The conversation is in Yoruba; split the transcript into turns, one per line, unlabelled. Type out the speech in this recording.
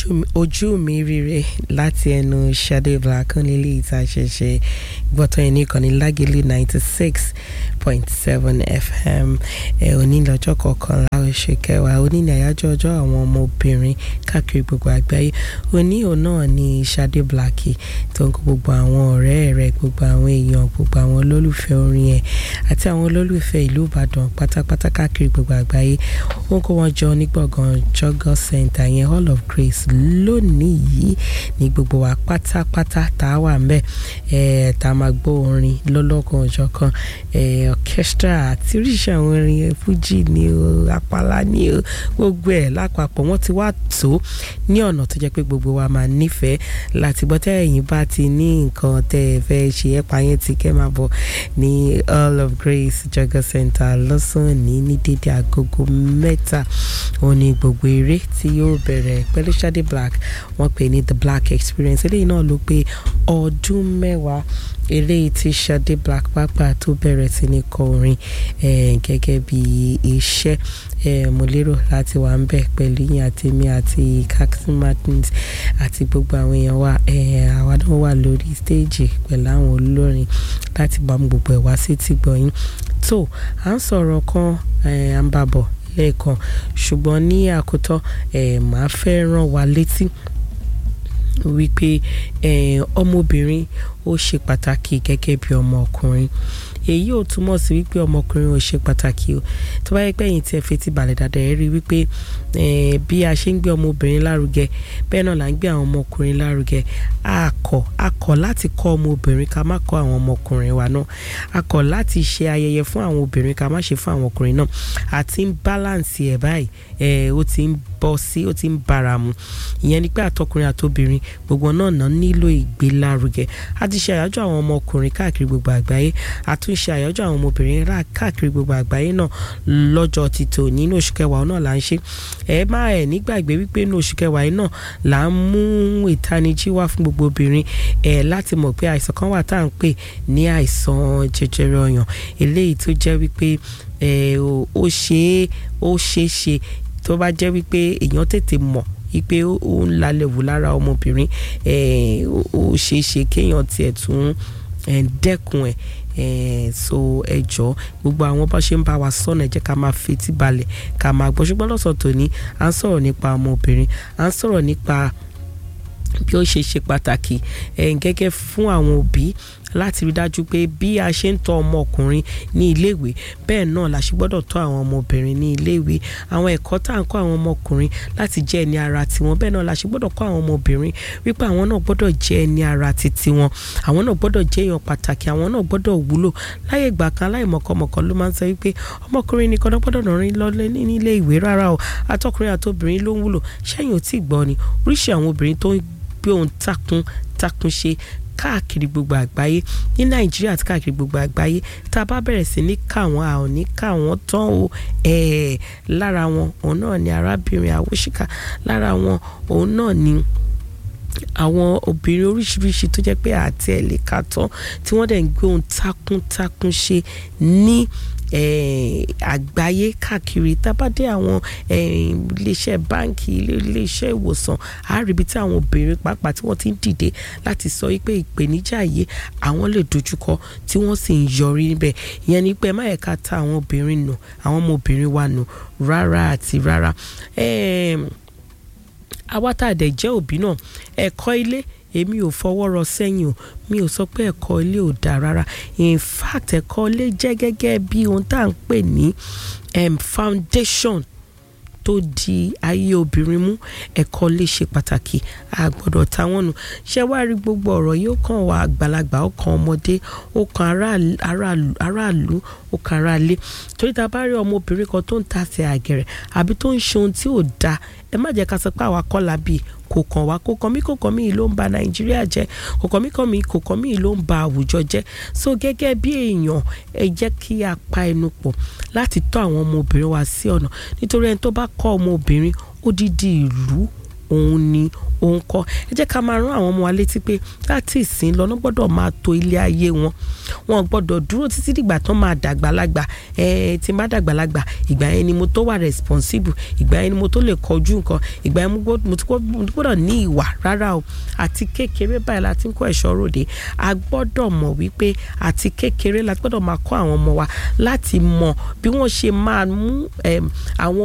ojú mi rire láti ẹnu Ṣadé Black nílé ìta ṣẹ̀ṣẹ̀ gbọ́tọ̀ ẹni kan ní Lágẹ̀lẹ̀ ninety six point seven FM ẹ òní lọ́jọ́ kọkànlá oṣù kẹwàá òní ní àyájọ́ ọjọ́ àwọn ọmọbìnrin káàkiri gbogbo àgbáyé òní òun náà ní Ṣadé Black tó ń kó gbogbo àwọn ọ̀rẹ́ rẹ̀ gbogbo àwọn èèyàn gbogbo àwọn olólùfẹ́ orin ẹ̀ àti àwọn olólùfẹ́ ìlú Ìbàdàn pátápátá káàkiri gbogbo àgbáyé ó ń kó wọn jọ ní gbọ̀ngàn Jogos Center yẹn Hall of Grace lónìí yìí ní gbogbo wa pátápátá tá a wà ń bẹ̀ ẹ̀ tá a máa gbọ́ orin lọ́lọ́kan ọjọ́ kan ẹ̀ orchestra àti oríṣi àwọn orin ẹ̀ fújì ni o àpàlà ni o gbogbo ẹ̀ lápapọ̀ wọ́n ti wá tó ní ọ̀nà tó jẹ́ pé gbogbo wa máa nífẹ̀ẹ́ láti gbọ́ tẹ́yìn bá ti ní nǹkan tẹ́ ẹ fẹ́ ṣe ẹ̀ pa yẹn ti kẹ́ máa bọ̀ ní Hall of Grace Jogos Center lọ́sàn-án ní ní dédé agogo mẹ́ta òun ni gbogbo eré tí yóò bẹ̀rẹ̀ pẹ̀lú Ṣadé Black wọ́n pè ní The Black Experience eléyìí náà ló pé ọdún mẹ́wàá eléyìí tí Ṣadé Black pápá tó bẹ̀rẹ̀ sí ní kọ orin gẹ́gẹ́ bí iṣẹ́ mo lérò láti wà ń bẹ̀ pẹ̀lú yín àti mi àti Captain Martins àti gbogbo àwọn èèyàn wa àwa náà wà lórí stéèjì pẹ̀lú àwọn olórin láti bá gbogbo ẹ̀ wá sí ti gbọ̀yìn tó à ń sọ̀rọ̀ kan à ń bàbọ̀ lẹ́ẹ̀kan ṣùgbọ́n ní àkótọ́ màá fẹ́ rán wa létí wípé ọmọbìnrin ó ṣe pàtàkì gẹ́gẹ́ bí ọmọkùnrin èyí ò túmọ̀ sí wípé ọmọkùnrin ò ṣe pàtàkì o tó bá yẹ pé ẹ̀yin tí ẹ fetí balẹ̀ dáadáa ẹ rí wípé bí a ṣe ń gbé ọmọbìnrin lárugẹ bẹ́ẹ̀ náà là ń gbé àwọn ọmọkùnrin lárugẹ a kọ̀ a kọ̀ láti kọ́ ọmọbìnrin ká má kọ́ àwọn ọmọkùnrin wa náà a kọ̀ láti ṣe ayẹyẹ fún àwọn obìnrin ká má ṣe fún àwọn ọkùnrin náà àti ń balance ẹ̀ báyìí ẹ̀ ó ti ń bọ́ sí ó ti ń bára mu ìyẹn ni pé àtọkùnrin àtobìnrin gbogbo náà náà nílò ìgbélárugẹ a ti ṣe àyájọ́ àwọn ọmọkùnrin káàkiri gbogbo àgbáyé a tún ṣe àyájọ́ àwọn ọmọbìnrin káàkiri gbogbo àgbáyé náà lọ́jọ́ ti tò nínú oṣù kẹwàá náà là ń ṣe ẹ má ẹ nígbàgbé wípé nínú oṣù kẹwàá náà là ń mú ìtanijí wá fún gbogbo obìnrin ẹ láti mọ̀ pé àìsàn kan wà tá à ń pè ní àìsàn jẹjẹrẹ ọyàn eléyìí tó jẹ́ wípé ó ṣeé ó ṣeé ṣe tó bá jẹ́ wípé èèyàn tètè mọ̀ wípé ó ń lalẹ̀ wò lára ọmọbìnrin ó ṣeé ṣe kéèyàn tiẹ̀ tún dẹ́kun ẹ̀ so ẹ jọ gbogbo àwọn bá ṣe ń bá wa sọ̀nà ẹ jẹ́ ká máa fetí balẹ̀ ká máa gbọ́ ṣùgbọ́n lọ́sàn tòní à ń sọ̀rọ̀ nípa ọmọbìnrin à ń sọ̀rọ̀ nípa bí ó ṣe ṣe pàtàkì gẹ́gẹ́ fún àwọn òbí láti rí dájú pé bí a ṣe ń tọ́ ọmọkùnrin ní iléèwé bẹ́ẹ̀ náà la ṣe gbọ́dọ̀ tọ́ àwọn ọmọbìnrin ní iléèwé àwọn ẹ̀kọ́ tá à ń kọ́ àwọn ọmọkùnrin láti jẹ́ ẹni ara tiwọn bẹ́ẹ̀ náà la ṣe gbọ́dọ̀ kọ́ àwọn ọmọbìnrin wípé àwọn náà gbọ́dọ̀ jẹ́ ẹni ara ti tiwọn àwọn náà gbọ́dọ̀ jẹ́ èèyàn pàtàkì àwọn náà gbọ́dọ̀ wúlò láyé ìgbà kan aláìmọ̀kọ́mọ̀kọ́ ló máa ń sọ wípé ọmọkùnrin nìkan náà gbọ́dọ̀ rìn lọ nílé ìwé rárá o àtọkùnrin àtobìnrin ló ń wúlò ṣẹ́yìn ò tí ì gbọ́ ni oríṣi àwọn obìnrin tó ń gbé ohun takun takun ṣe káàkiri gbogbo àgbáyé ní nàìjíríà àti káàkiri gbogbo àgbáyé tá a bá bẹ̀rẹ̀ sí ní ká wọn a ò ní ká wọn tán o lára wọn òun náà ni arábìnrin àwòṣìkà lára wọn òun náà ni àwọn obìnrin oríṣiríṣi tó jẹ́ pé àti ẹ̀ lè ka tán tí wọ́n dẹ̀ ń gbé ohun takuntakun ṣe ní àgbáyé káàkiri tábàdé àwọn iléeṣẹ́ báǹkì iléeṣẹ́ ìwòsàn àríbi tí àwọn obìnrin pàápàá tí wọ́n ti ń dìde láti sọ wípé ìpèníjà yìí àwọn lè dojúkọ tí wọ́n sì ń yọrí níbẹ̀ ìyẹn ni pé má yẹ ká ta àwọn obìnrin nù àwọn ọmọbìnrin wa nù rárá àti rárá àwa tá a dẹ̀ jẹ́ òbí náà ẹ̀kọ́ ilé èmi ò fọwọ́ rọ sẹ́yìn o mi ò sọ pé ẹ̀kọ́ ilé ò dáa rárá in fact ẹ̀kọ́ ilé jẹ́ gẹ́gẹ́ bí ohun tá à ń pè ní um, foundation tó di ayé obìnrin mú ẹ̀kọ́ lè ṣe pàtàkì a gbọ́dọ̀ ta wọ́n nù ṣé wàá rí gbogbo ọ̀rọ̀ yìí ó kàn wá àgbàlagbà ó kàn ọmọdé ó kàn aráàlú ó kàn aráalé torí ta bá rí ọmọbìnrin kan tó ń tasẹ̀ àgẹ̀rẹ̀ àbí tó ń ṣe ohun tí ò dáa ẹ má jẹ́ ká sọ pé àwa kọ́ la bí kò kàn wá kò kàn mí kò kàn mí ló ń ba nàìjíríà jẹ́ kò kàn mí kàn mí kò kàn mí ló ń ba àwùjọ jẹ́ so gẹ́gẹ́ bí èèyàn ẹ jẹ́ kí a pa ẹnu pọ̀ láti tọ́ àwọn ọmọbìnrin wa sí ọ̀nà nítorí ẹni tó bá kọ́ ọmọbìnrin odidi ìlú òun ni òun kọ́ ẹ jẹ́ ká máa rán àwọn ọmọ wa létí pé láti ìsìn lọ́nà gbọ́dọ̀ máa to ilé ayé wọn wọn gbọ́dọ̀ dúró títí dìgbà tán máa dàgbàlagbà ẹ tí n bá dàgbàlagbà ìgbà yẹn ni mo tó wà responsible ìgbà yẹn ni mo tó lè kọjú nǹkan ìgbà yẹn mo ti gbọ́dọ̀ ní ìwà rárá o àti kékeré báyìí láti ń kọ́ ẹ̀ṣọ́ ròde a gbọ́dọ̀ mọ̀ wípé àti kékeré la gbọ́dọ̀ máa kọ́ àwọn ọmọ wa láti mọ̀ bí wọ́n ṣe máa mú àwọn